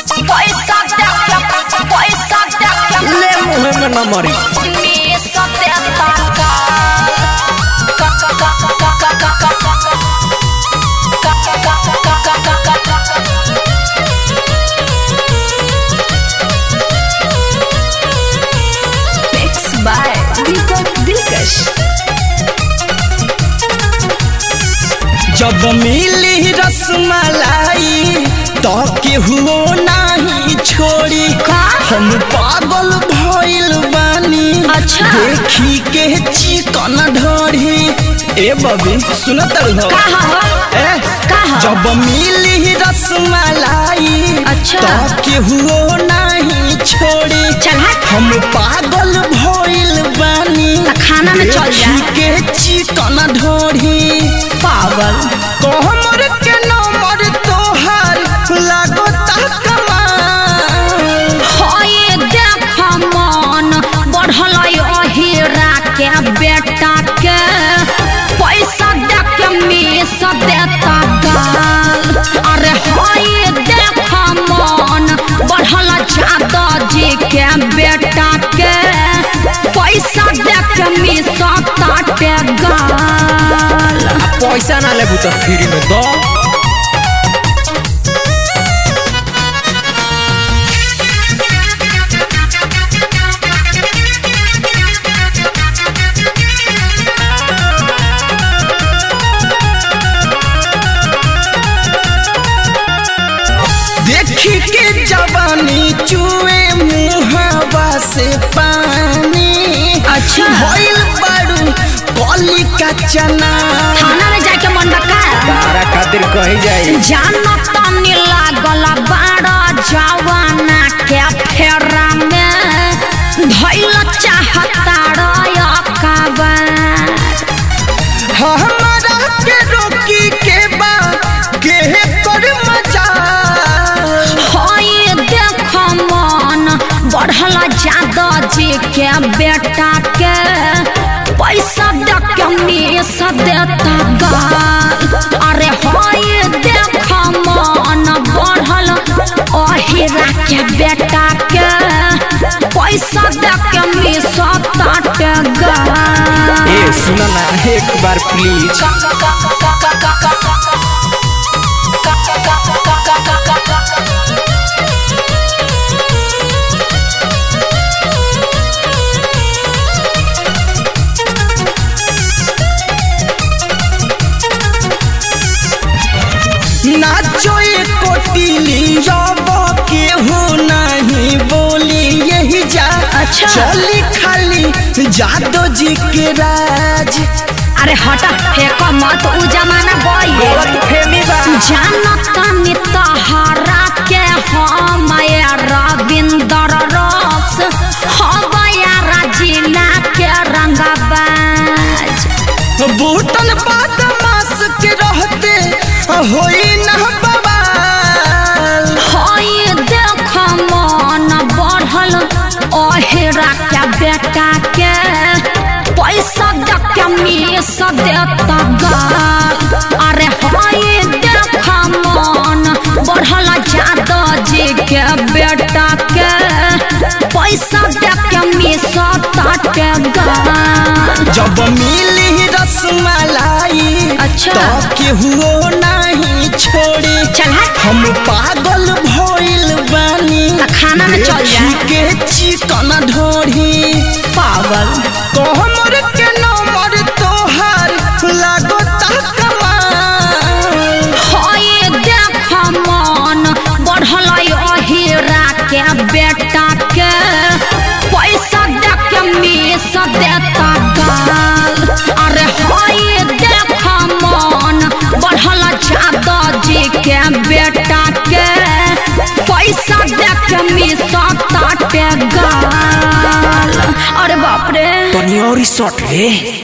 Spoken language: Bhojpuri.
पैसा देके पैसा देके ले मुहे में न मरी मिस देता का का का का का का का का का का का का Mixed by Deepak Dilkash. जब मिली रसमलाई तो केहू नहीं छोड़ी का? हम पागल भइल बानी अच्छा। देखी के चिकन ढोरी ए बबी सुनत हो कहा हो? ए कहा? जब मिली रसमलाई अच्छा। तो केहू नहीं छोड़ी चल हट। हम पागल भइल बानी त खाना में चल जा। देखी के चिकन ढोरी पागल कोहमर के नंबर तोहार लागता कमाल होए देख मन बढ़ल अहिरा के बेटा के पैसा देख मिस देता गाल अरे होए देख मन बढ़ल जादव जी के बेटा के पैसा देख मिस ताटे गाल पैसा ना लेबू तो फ्री में दो देखी के जवानी चुए मुहावा से पानी अच्छा। भइल बाड़ू कली का चना थाना में जाके मन बका तारा खातिर कही जाई जानो तनी लागल बाड़ा जवाना के फेरा में धैल चाहता रकाबार हमारा के रोकी के बा के कर मजा होई देख मन बढ़ल जादव जी के बेटा के पैसा देख के मिस देता गाल अरे होई देख मन बढ़ल अहिरा के बेटा के पैसा देख के मिस ताटे गाल ए सुना ना एक बार प्लीज नाचो एक कोटिली जब केहू नहीं बोली यही जा अच्छा। चली खाली जादो जी के राज अरे हटा फेंक मत उ जमाना गई फेमी बा जानत नी तहरा के हम रविंदर रक्स हम जिला के रंगबाज बूटन बदमाश के रहते होई न बवाल होई देख मन बढ़ल अहेरा के बेटा के पैसा देख के मिस देता गाल अरे होई देख मन बढ़ल जादव जी के बेटा के पैसा देख के मिस ताटे गाल जब मिली रसमलाई अच्छा। तो केहू नहीं छोड़ी चल हट हम पागल भइल बानी त खाना में चल जा। देखी के चिकन ढोरी पागल कोहमर के नंबर तोहार लागता कमाल होए देख मन बढ़ल अहिरा के बेटा के पैसा देख के मिस देता गाल अरे होए देख मन बढ़ल जादव जी के बेटा के पैसा देख के मिस ताटे गाल अरे बाप रे तनी और शॉट रे